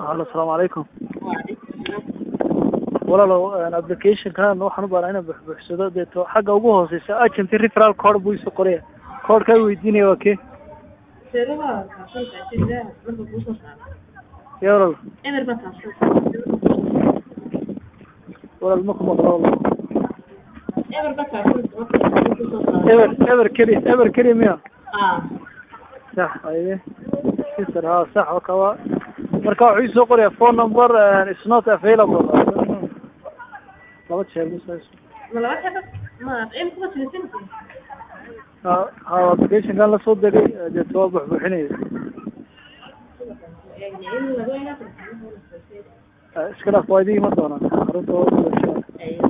halo asalaamu calaykum walaalow applicationkan waxaan u baanaa inaan buxbuxsado deeto xagga ugu hooseysa agent referal code buu isu qoraya codeka ay weydiinaya waa kee ya walaal walaal ma ku maqlo walaal eber eber keliya eber keliya miya sax aye sister ha sax waka waa marka wuxuu isoo qoraya phone number is not available laba jeer ha ha applicationkan lasoo degay deeto waa buxbuxinaya iska dhaaf waa idin iman doonaa xarunta